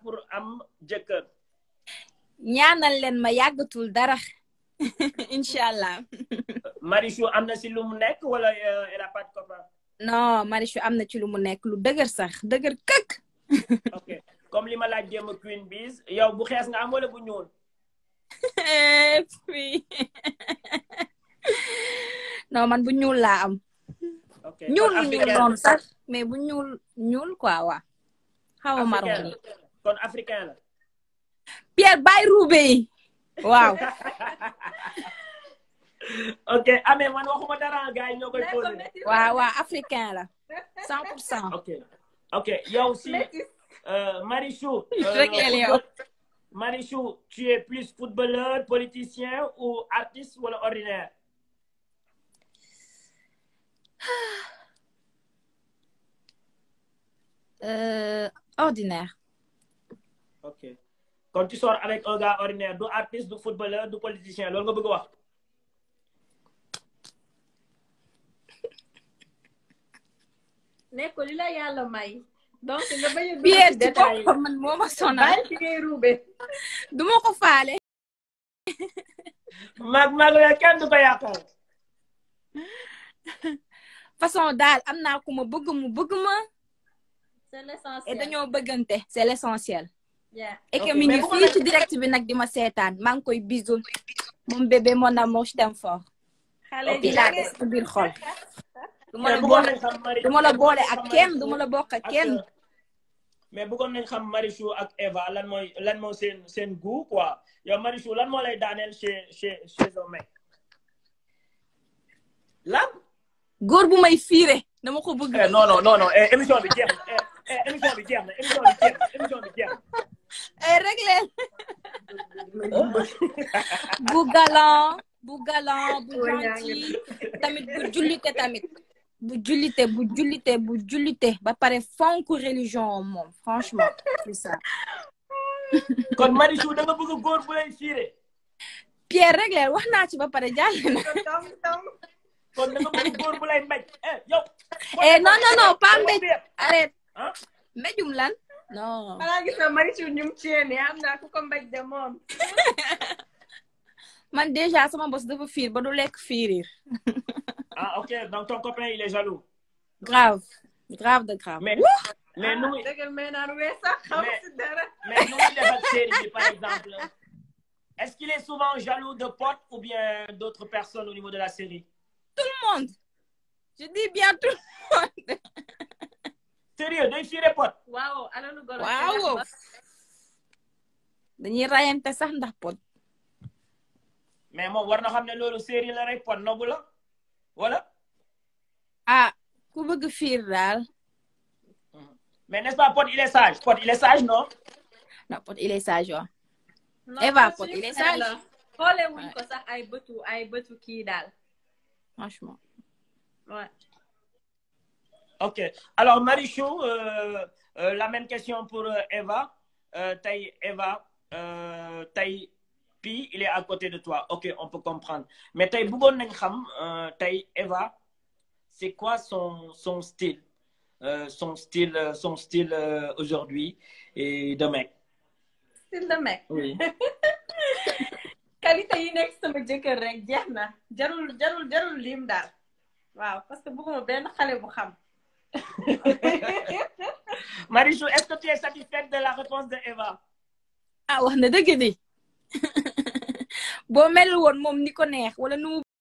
pour am jëkkër ñaanal leen ma yàggatul dara incha allah Marichou am na si lu mu nekk wala euh, elle a pas de copain non Marichou am na ci lu mu nekk lu dëgër sax dëgër këkk ok comme li ma laaj démb Queen Biz yow bu xees nga am wala bu ñuul puis non man bu ñuul laa am ok ñuul kon lu ñuul africain noonu sax mais bu ñuul ñuul quoi waa xaw a marron africain nii la kon africain la Pierre bàyyi ruube yi waaw ok amee man waxuma dara gars yi ñoo koy posé waaw waaw africain la cent pour cent ok ok yow si euh, Marichou euh, Rek el yow. football- Marichou tu es plus footballeur politicien ou artiste wala ordinaire Euh, ordinaire ok quand tu sors avec un gars ordinaire du artiste du footballeur du politicien loolu nga bëgg a wax ne ko li la yàlla may donc nga bañ a dugg Pierre ci ci détail yi. boppam man moo ma sonal bàyyi ci ngay ruube du ma ko faale mag mag la kenn du ko yàqal façon daal am naa ku ma bëgg mu bëgg ma c'est et l'essentiel dañoo bëggante c'est l'essentiel yeah. et que Ok, mi mais ngi bu ko fii def- ci direct bi nag di ma seetaan maa ngi koy bisul moom bébé mon amour je t'aime fort xale Ok. yi di laa des sa biir xol du ma mais la bëggoon boole nañ xam Mari du ma la boole xam ak kenn Marichou du ma la bokk ak ak, kenn euh, mais bëggoon nañ xam Marichou ak Eva lan mooy lan mooy seen seen goût quoi yow Marichou lan moo lay daaneel chez chez chez un mec lan góor bu may fiire dama ko bëgg Eh, non non non non eh, émission bi jeex na eh, eh, émission bi jeex na émission bi jeex na émission bi jeex ay réglé bu galant bu galant bu gentil tamit bu jullite tamit bu jullite bu jullite bu jullite ba pare fonk religion moom franchement c'est ça na kon Marichou da nga bëgg góor bu lay fiire Pierre réglé wax naa ci ba pare jàll na kon da nga bëgg góor bu lay mbéj eh yow. eh non non non pas mbéj arrête ah mbéjum lan non xanaa gis na Marichou ñum ceene am naa ku ko mbaj de moom man déjà sama bos dafa fiir ba du lekk fiirir ah ok donc ton copain il est jaloux grave grave de grave mais mais nu muy dëggal may naan wee sax xam Mais- si dara mais nu muy def ak série bi par exemple est-ce qu'il est souvent jaloux de potes ou bien d'autres personnes au niveau de la série tout le monde je dis bien tout le monde sérieux day fiire pote waaw alalu golo waaw dañuy rayante sax ndax pot mais moom war na xam ne loolu série la rek pote nobu la wala ah ku bëgg fiir daal mais n'est-ce pas pote il est sage pote il est sage non non pot il est sage waaw Non, Eva suñu Pod, il est frère sage. la. xoole wuñ Ouais. ko sax ay bëtu ay bëtu kii daal franchement ouais. ok alors Marichou euh, euh, la même question pour euh, Eva euh, tey Eva euh, tey Pi il est à côté de toi ok on peut comprendre mais tey bëggoon nañ xam euh, tey Eva c'est quoi son son style euh, son style euh, son style euh, aujourd'hui et de mec style de mec oui qualité yi nekk sama jëkkër rek jeex na jarul jarul jarul lim daal waaw parce que bëgguma benn xale bu xam Marichou est-ce que tu es satisfaite de la réponse de Eva ah wax na dëgg di boo mel woon moom ni ko neex wala nu mu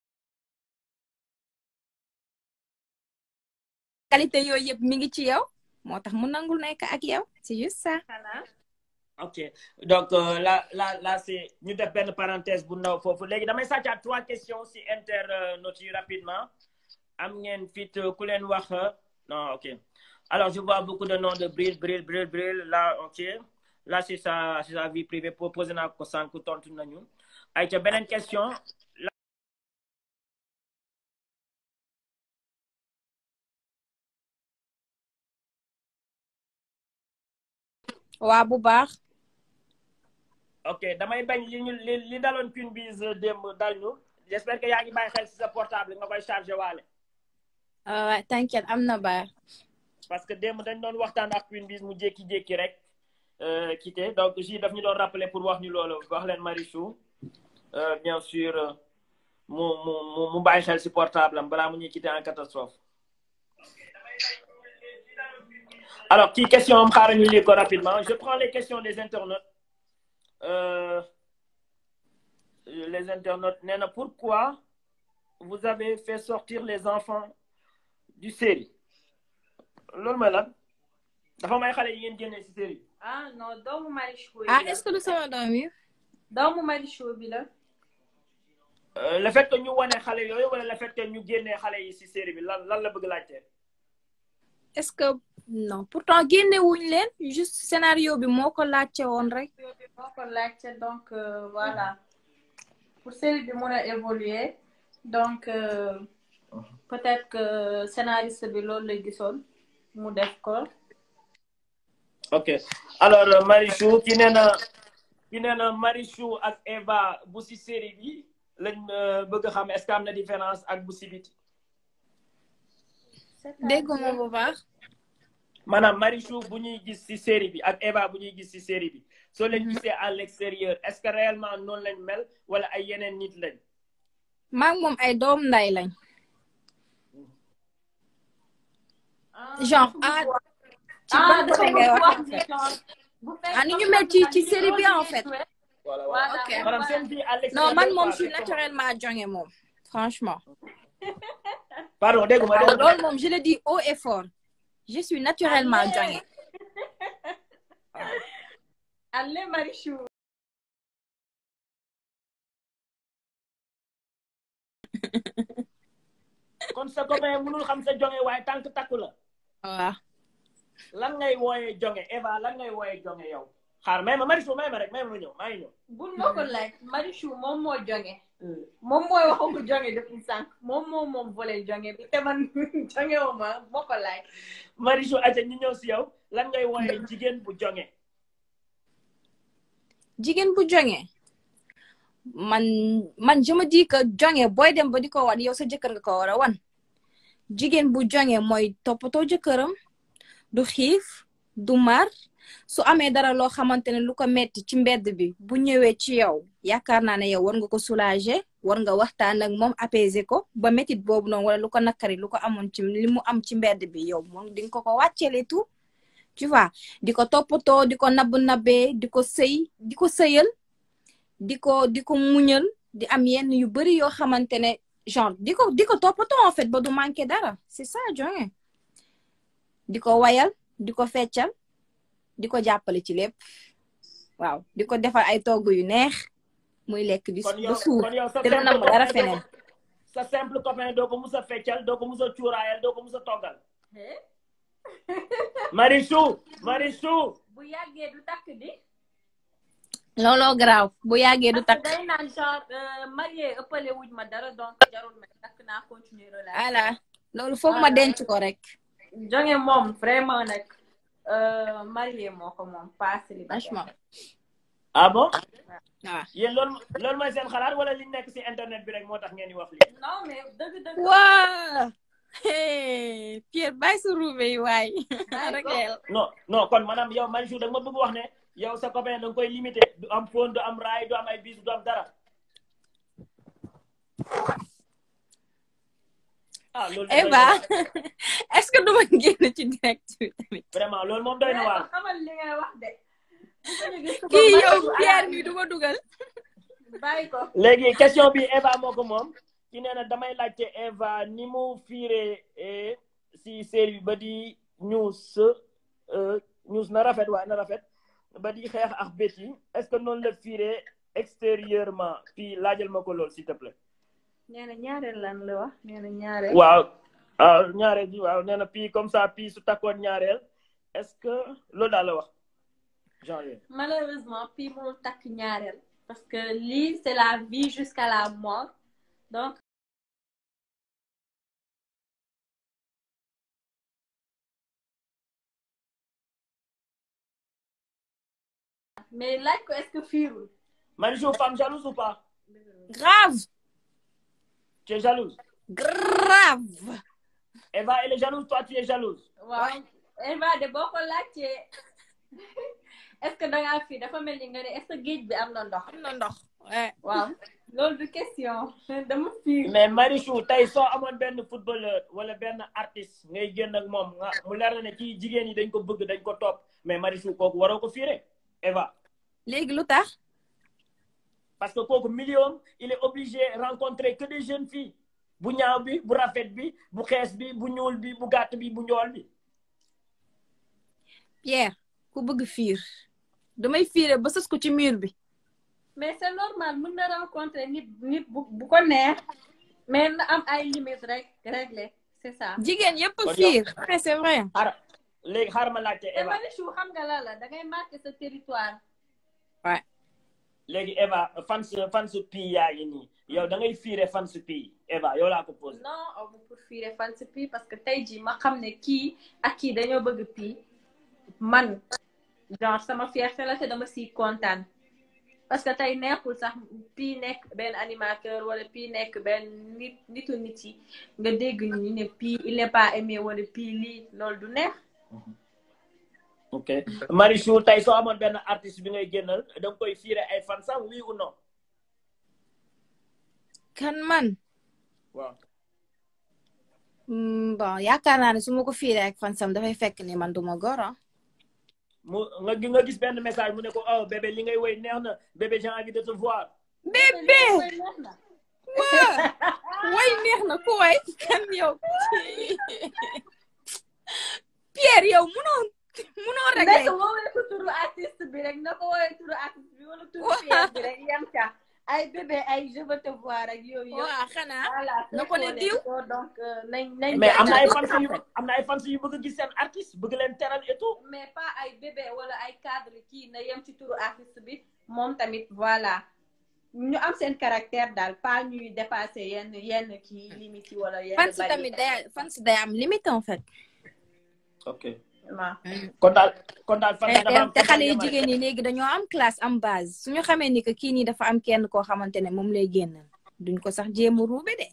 qualité yooyu yëpp mi ngi ci yow moo tax mu nangul nekk ak yow c'est juste ça xanaa ok donc euh, là là là c'est ñu def benn parenthèse bu ndaw foofu léegi damay sàccaat trois questions si internautes yi rapidement am ngeen fit euh, ku leen wax euh, non ok alors je vois beaucoup de noms de Bril Bril Bril Bril là ok là c'est sa c'est sa vie privée proposé naa ko sànq tontu nañu ay ca beneen question waa bu baax ok damay bañ li ñu li li daloon Queen Biz démb dal ñu j'espère que yaa ngi bàyyi xel si sa portable nga koy chargé waale waaw t'inquiète am na baax parce que démb dañ doon waxtaan ak Queen Biz mu jékki-jékki rek euh, quitter donc ji daf ñu doon rappeler pour wax ñu loolu wax leen Marichou euh, bien sûr euh, mu mu mu mu bàyyi xel si portable am balaa mu ñuy quitter en catastrophe. alors kii question am xaaral ñu lire ko rapidement je prends les questions des internautes euh, les internautes nee na pourquoi vous avez fait sortir les enfants du série loolu mooy lan dafa may xale yi ngeen génne si série ah non doomu Marichou ah bi la est-ce que du sama doom yi doomu Marichou bi la Euh, le fait que ñu wane xale yooyu wala le fait que ñu génnee xale yi si série bi lan lan la bëgg laajte est-ce que non pourtant génne wuñ leen juste scénario bi moo ko laajte woon rek moo ko laajte donc euh, voilà pour série bi mun a évoluer donc euh, peut-être que scénariste bi loolu la gisoon mu def ko ok alors euh, Marichou ki nee na ki nee na Marichou ak Eva bu si série bi lañ euh, bëgg a xam est-ce que am na différence ak bu si biti dégguma bu baax maanaam Marichou bu ñuy gis si série bi ak Eva bu ñuy gis si série bi soo leen gisee à l'extérieur est-ce que réellement noonu lañ mel wala ay yeneen nit lañ maa ngi moom ay doom nday lañ genre ah ci ah ban côté ngay wax en ni fait genre bu fekkee ah ni ñu mel ci ci série bi en fait voilà voilà Ok. maanaam seen vie à l'extérieur non man moom quoi, je suis c'est comment naturellement jonge moom franchement pardon dégguma waaw dégguma loolu moom je le dis haut et fort je suis naturellement jonge Allez Marichou kon sa copain mënul xam sa jonge waaye tànk takku la waaw lan ngay wooyee jonge Eva lan ngay wooyee jonge yow xaar may ma Marichou may ma rek may ma ñëw maa ngi ñëw bul ma ko laaj Marichou moom moo jonge moom mooy waxu ko jonge depuis sànq moom moom moom volet jonge bi te man jonge wu ma moo ko laaj Marichou aca ñu ñëw si yow lan ngay wooyee jigéen bu jonge jigéen bu jonge man man je me dis que jonge booy dem ba di ko wan yow sa jëkkër nga ko war a wan jigéen bu jonge mooy toppatoo jëkkëram du xiif du mar su amee dara loo xamante ne lu ko metti ci mbedd bi bu ñëwee ci yow yaakaar naa ne yow war nga ko soulager war nga waxtaan ak moom apaiser ko ba métit boobu noonu wala lu ko nakari lu ko amoon ci li mu am ci mbedd bi yow moom di nga ko ko wàcceele tout tu vois di ko toppatoo di ko nabb nabbee di ko sëy di ko sëyal di ko di ko muñal di am yenn yu bari yoo xamante ne genre di ko di ko toppatoo en fait ba du manqué dara c'est ça jonge di ko wayal di ko feccal di ko jàppale ci lépp waaw di ko defal ay togg yu neex muy lekk di kon ba yow suur kon yow sa te du nam dara copain doo feneen ko- sa simple copain doo ko mus a feccal doo ko mus a cuuraayal doo ko mus a toggal Marichou Marichou bu yàggee du takk di looloo garaaw bu yàggee du parce que takk day naan genre euh, marié ëppale wuñ ma dara donc jarul ma takk naa continuer relation voilà loolu foog ma denc ko rek jonge moom vraiment nag euh, marié moo ko moom pas célibataire franchement ah bon waaw yéen loolu loolu mooy seen xalaat wala li nekk si internet bi rek moo tax ngeen di wax lii non mais dëgg dëgg waa hey, Pierre bàyyi sa ruube yi waay rek leel non non kon maanaam yow Marichou da nga ma bëgg wax ne yow sa copain da nga koy limité du am phone du am raay du am ay bis du am dara ah loolu doy na Eva waar. est-ce que duma génn ci direct bi tamit vraiment loolu moom doy na waar xamal li ngay wax de kii yow Pierre mi duma dugal bàyyi ko léegi question bi Eva moo ko moom ki nee na damay laajte Eva ni mu fiire eh, si série bi ba di ñuus euh, ñuus na rafet waaye na rafet ba di xeex ak Betty est-ce que noonu la fiire extérieurement puis laajal ma ko lool s'il te plaît nee na ñaareel lan la wax nee na ñaareel waaw waaw ñaareel bi waaw nee na puis comme ça puis su takkoon ñaareel est-ce que loolu daal la wax genre yooyu. malheureusement puis mënul takk ñaareel parce que lii c'est la vie jusqu'à la mort donc mais laaj ko est-ce que fiirul Marichou femme jalouse ou pas grave tu es jalouse grave Eva elle est jalouse toi tu es jalouse waaw Eva de boo ko laajtee est-ce que da ngaa fii dafa mel ni nga ne est-ce que géej bi am na ndox am na ndox ouais. waaw loolu du question dama fii mais Marichou tey soo amoon benn footballeur wala benn artiste ngay génn ak moom nga mu leer na ne kii jigéen ñi dañ ko bëgg dañ ko topp mais Marichou kooku waroo ko fiire Eva léegi lu tax parce que kooku million il est obligé rencontrer que des jeunes filles bu ñaaw bi bu rafet bi bu xees bi bu ñuul bi bu gàtt bi bu njool bi Pierre ku bëgg fiir damay fiire ba sës ko ci mur bi mais c'est normal mën na rencontrer nit nit bu bu ko neex mais na am ay limites rek réglé c'est ça jigéen yëpp Kon fiir ouais, c'est vrai xaaral léegi xaaral ma laajte te Eva Marichou xam nga la la da ngay marqué sa territoire léegi Eva fans fans pii yaa ngi nii yow da ngay fiire fans pii Eva yow laa ko posé non amu pour fiire fan si pii parce que tey jii ma xam ne kii ak kii dañoo bëgg pii man genre sama fierté la te dama siy kontaan parce que tey nekkul sax pii nekk benn animateur wala pii nekk benn nit nitu nit yi nga dégg ñu ne pii il n'est pas aimé wala pii lii loolu du neex ok Marichou tey soo amoon benn artiste bi ngay génnal da nga koy fiire ay fansam oui ou non kan man waaw Hmm, bon yaakaar naa ne su ma ko fiiree ak fansam dafay fekk ni man duma goro mu nga gi- nga gis benn message mu ne ko oh bébé li ngay woy neex na bébé j'ai envie de te voir bébé neex na waa way neex na ku way kan yow Pierre yow munoo munoo rek nekk woowee ko turu artiste bi rek na ko woowee turu artiste bi wala turu pièce bi rek yem ca ay bébé ay je veux te voir ak yooyu yëpp waa xanaa voilà na ko ne fekkoon diw. ko donc euh, nañ nañ mais am na ay jàngal fans yu ko am na ay fans yu bëgg a gis seen artiste bëgg leen teral et tout mais pas ay bébé wala ay cadre kii na yem ci turu artiste bi moom tamit voilà ñu am seen caractère daal pas ñuy dépasser yenn yenn kii limite yi wala yenn fans barrière. tamit day fans day am limite en fait ok waaw kon daal kon daal fans te dafa am te xale yu jigéen ñi léegi dañoo am classe am base suñu xamee ni que kii nii dafa am kenn koo xamante ne moom lay génnal duñ ko sax jéem a ruube de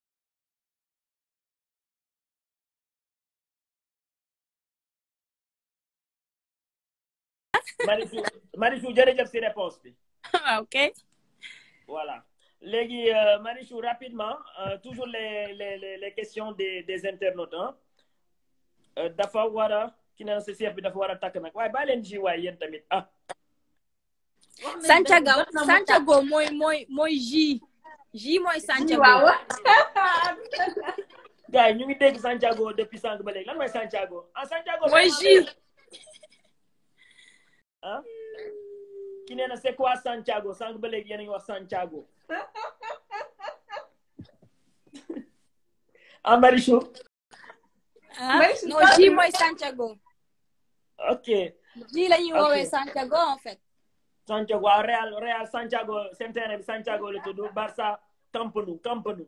Marichou Marichou jërëjëf si réponse bi ok voilà léegi euh, Marichou rapidement euh, toujours les les les les questions des des internautes hein Euh, dafa war a ki ne sa chef bi dafa war a takk nag waaye bàyyi leen ji waay yéen tamit ah wax nañ Santiago dëgg, jot na mu Santiago mooy mooy mooy J J mooy tàkk. Santiago waaw gars yi ñu ngi dégg Santiago depuis sànq ba léegi lan mooy Santiago ah Santiago mooy J ah ki nee na c'est quoi Santiago sànq ba léegi yéen a ngi wax Santiago ah Marichou ah Mooy si non J mooy Santiago ok J la ñuy woowee Ok. Santiago en fait Santiago waaw Real Real Santiago seen terrain bi Santiago la tudd Barça Camp Nou Camp Nou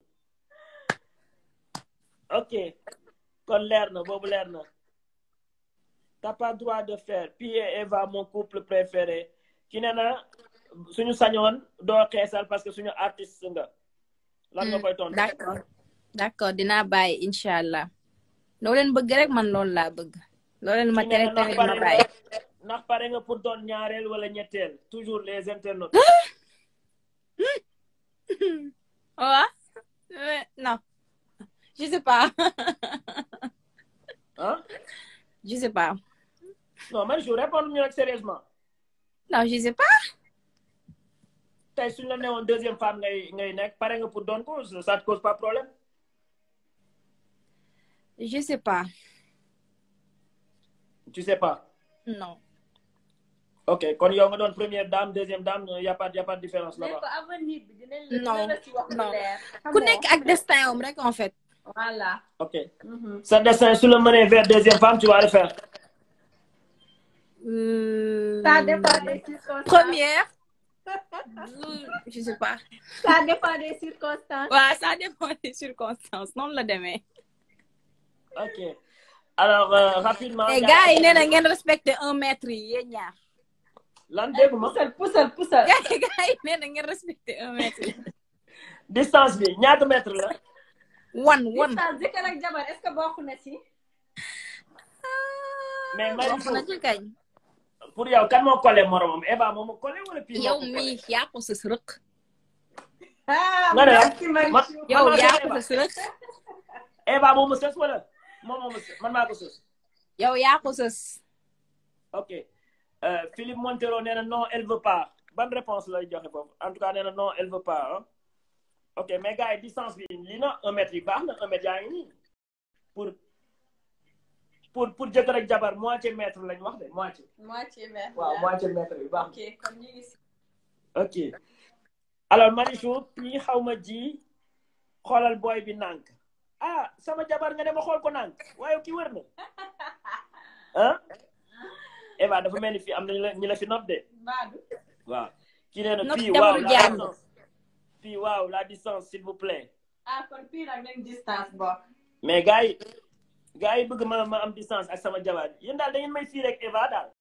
ok kon leer na boobu leer na t'as pas droit de faire Pi et Eva mon couple préféré ki ne na suñu sañoon doo xeesal parce que suñu artiste nga lan nga koy tontu d'accord d'accord dinaa bàyyi incha allah loo leen bëgg rek man loolu laa bëgg loo leen ma ki ne tere na ndax tere pare ma nga bàyyi ndax pare nga pour doon ñaareel wala ñetteel toujours les internautes ouais Euh, non je sais pas ah je sais pas non Marichou répondre ñu rek sérieusement non je sais pas tey suñu la newoon deuxième femme ngay ngay nekk pare nga pour doon ko ça te cause pas problème je sais pas tu sais pas non ok kon yow nga doon première dame deuxième dame y a pas y a pas de différence mais là-bas ko avenir bi dinañ la Non, dinañ la ci wax lu non. leer ku nekk ak destin am rek en fait voilà ok Mhm. sa destin su la mënee vers deuxième femme tu vas le faire Euh, ça dépend des circonstances première euh, je sais pas ça dépend des circonstances waaw ça dépend des circonstances noonu la demee ok alors euh, rapidement te gars yi nee na ngeen respecté un mètre yi yéen ñaar lan dégguma pusal pusal pusal gars yi gars yi nee na ngeen respecté un mètre yi distance bi ñaata mètre la wan wan distance jëkkër ak jabar est-ce que bokk na ci mais bokk na Marichou ci kañ pour yow kan moo collé moromam Eva moo ma collé wala Pi moo yow ko collé? mii yaa ko sës rëq ah Nga ne la? merci Marichou. man yow maa yaa sës ko Eva. sës rëq Eva moo ma sës wala moom moo ma sës man maa ko sës yow yaa ko sës ok euh, Philippe Montero nee na non elle veut pas ban réponse lay joxe foofu en tout cas nee na non elle veut pas hein? ok mais gars yi distance bi lii na un mètre yi baax na un mètre yaa ngi nii pour pour pour jëkkër ak jabar moitié mètre lañ wax de moitié moitié vert. waaw moitié mètre bi baax ok kon ñu ngi si. na ok alors Marichou pii xaw ma ji xoolal booy bi nànk ah sama jabar nga dema xool ko nànk waaye ki wër na ah Eva dafa mel ni fii am na ñu la ñu la fi note de Badou. waaw ki nee na Note fii jabaru waaw la jàmm. distance fii waaw la distance s'il vous plaît ah kon fii nag nañ distance bokk. mais gars yi gars yi bëgg ma ma am distance ak sama jabar yéen daal da ngeen may fii rek Eva daal